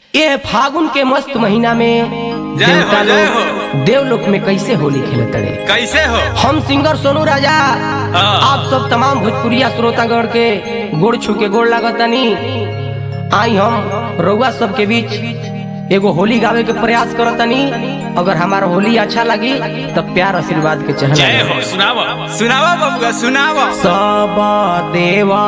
ये फागुन के मस्त महीना में जय हो, देवता जय लोग देवलोक में कैसे होली खेलत रहे कैसे हो हम सिंगर सोनू राजा हाँ। आप सब तमाम भोजपुरिया श्रोतागण के गोड़ छू के गोड़ लागतनी आई हम रउआ सबके बीच एगो होली गावे के प्रयास करतनी अगर हमारा होली अच्छा लगी तो प्यार आशीर्वाद के जय चहल हो सुनावा सुनावा बबुआ सुनावा सब देवा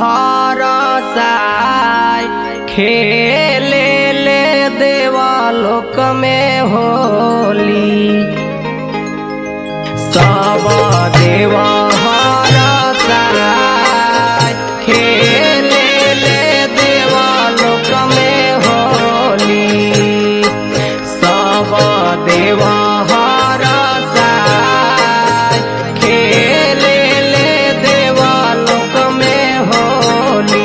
हरसाय खेले ले देवा लोक में होली सब देवा हरसाय खेले ले देवा लोक में होली सब देवा हरसाय खेले ले देवा लोक में होली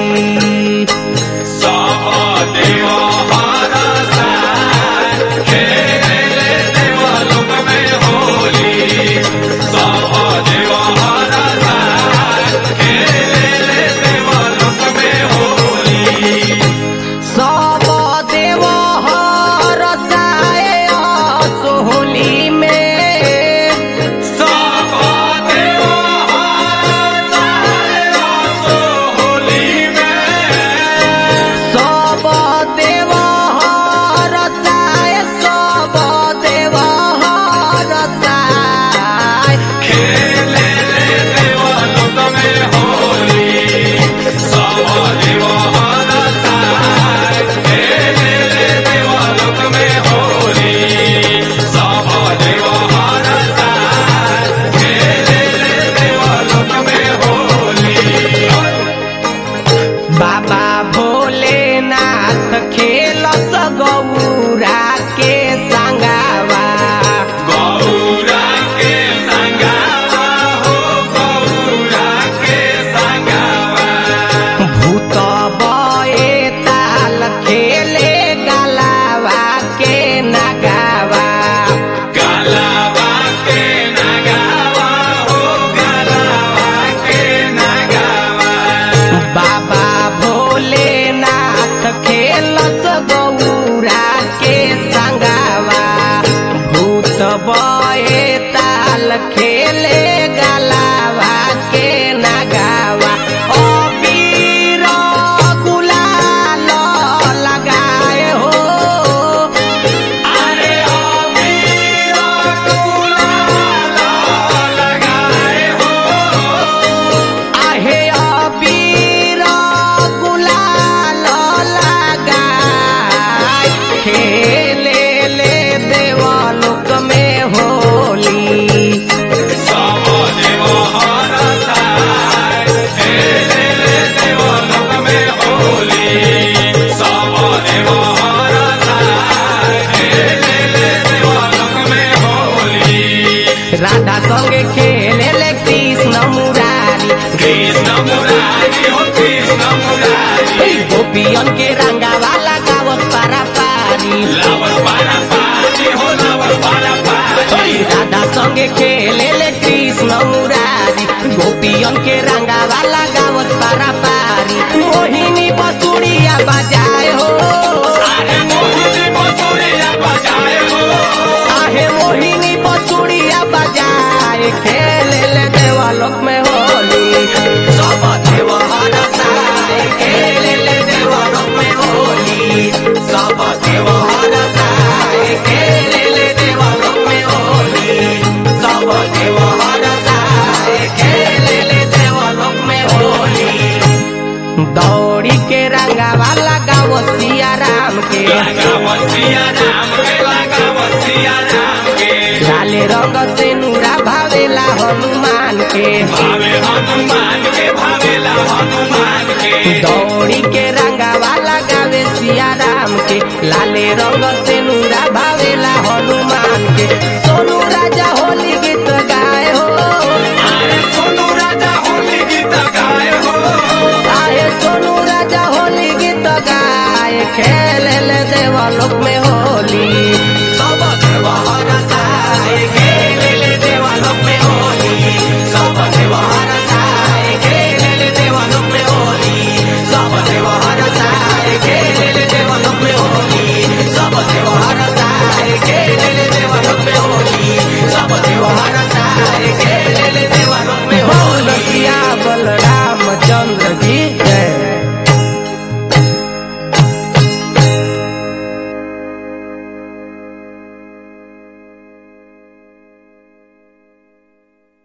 सब देवा हरा साय, खेले देवा लोक में होली। सब देवा हरा साय, खेले देवा लोक में होली। सब देव हरसाय सोहली में सब देवा हरा साय, आसो होली में। सब देव हरसाय सब देव हरसाय खेले देवा लोक में होली। सब देवा हरा साय, खेले देवा लोक में होली। सब देवा हरा साय, खेले देवा लोक में होली। बाबा भोलेनाथ खेलत गौरा के संगावा गौरा के संगावा हो गौरा के संगावा भूत बए ताल खेले गलावा के नगावा गलावा के नगावा हो गलावा के नगावा बाबा भोलेनाथ खेलत गौरा के संगावा भूत बए ताल खेले गलावा के नगावा ओ पीर गुलाल लगाए हो अरे अमीर गुलाल लगाए हो आहे अबीर गुलाल लगाय खेले ले देवलोक में होली सब देवा हरा साय खेले देवा लोक में होली सब देवा हरा साय खेले देवा लोक में होली राधा संगे खेले ले कृष्ण मुरारी कृष्ण मुरारी हो कृष्ण मुरारी गोपियन के रंगावा लगावत पारा पारी लावस पारा पारी हो लावस पारा पारी राधा संगे खेले ले कृष्ण मुरारी गोपियन के रंगावा लगावत पारा पारी मोहिनी बसुरिया बजाए हो अरे मोहिनी बसुरिया बजाए हो आहे मोहिनी बसुरिया बजाए खेले ले देवालोक में होली सब देवा हरसाए खेले ले देवालोक में होली सब देवा हरसाए खेले ले देवालोक में होली सब देवा हरसाए खेले ले देवालोक में होली दौड़ी के रंगावा लगावो सिया राम के लगा बसिया राम के लगा बसिया राम के लाले रंग से नूरा भावेला हनुमान के भावे हनुमान के भावेला हनुमान के दौड़ी के रंगावा लगावे सिया राम के लाले रंग से नूरा भावेला हनुमान के सोनू राजा होली गीत गाए हो अरे सोनू राजा होली गीत गाए हो आए सोनू राजा होली गीत गाए खेले ले देव